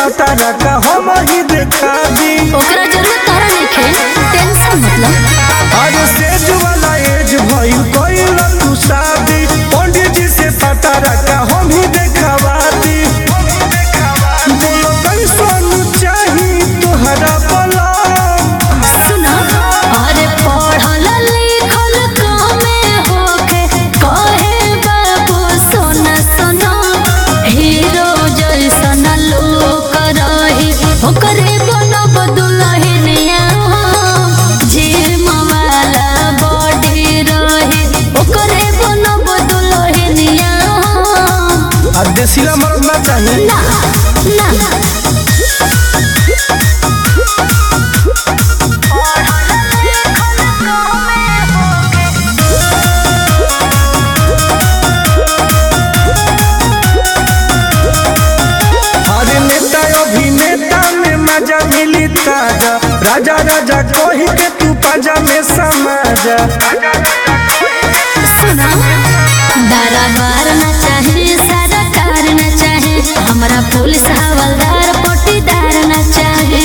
पटारा का हम ही देखा दी ओकरा जरूरत तारा नइखे टेंशन मतलब अरे सेज वाला एज भइल कइल तू शादी पंडित जी से पटारा का हम ही देखवा दी बोलो कैसन चाही तोहरा बलम सुना अरे पढ़ल लिखल कमे होके कहे बाबू सोना सोना हीरो जैसन लोक रही ओकरे बनब दुल्हनिया जिम वाला बॉडी रही ओकरे बनब दुल्हनिया आ देसीला मर्द ना चाही ना ना अरे नेता अभिनेता में मजा मिली ताजा राजा राजा कही के तू पाजा में समाजा सुना दरबार न चाहे सरकार न चाहे हमरा पुलिस हवलदार पटीदार न चाहे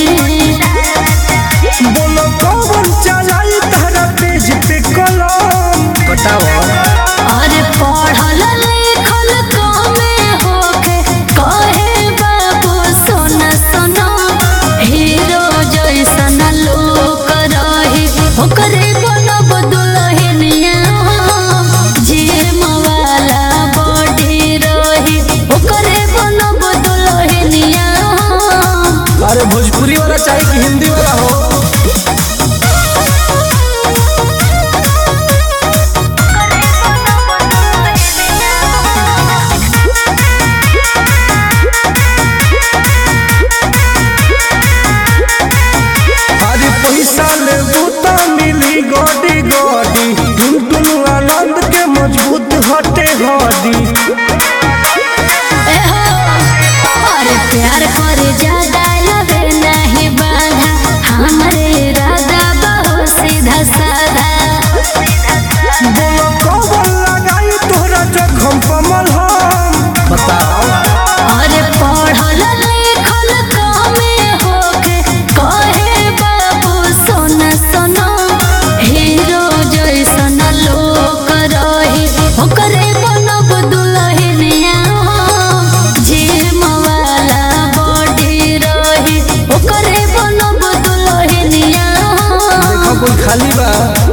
बोलो कौन चलाई तारा पेज पे कलम बताओ अरे पढ़ल लिखल कमे होके कहे बाबू सोना सोना हीरो जैसन लोक रही ओकरे बनब दुल्हनिया जिम वाला बॉडी रही ओकरे बनब दुल्हनिया अरे भोजपुरी वाला चाहिए कि हिंदी वाला हो अरे पैसा ले बूता मिली गोडी गोडी टुन टुन आनंद के मजबूत हटे हडी एहो, अरे प्यार करे ज्यादा लगे नहीं बाधा हमरे इरादा बहुत सीधा साधा बोलो कौन लगाई तोहरा जखम कमल हम बताओ अरे पढ़ल लिखल कमे होके कहे बाबू सोना सोना हीरो जैसन लोक रही ओकरे बनब दुल्हनिया जिम वाला बॉडी रही ओकरे बनब दुल्हनिया देखो कोई खाली बा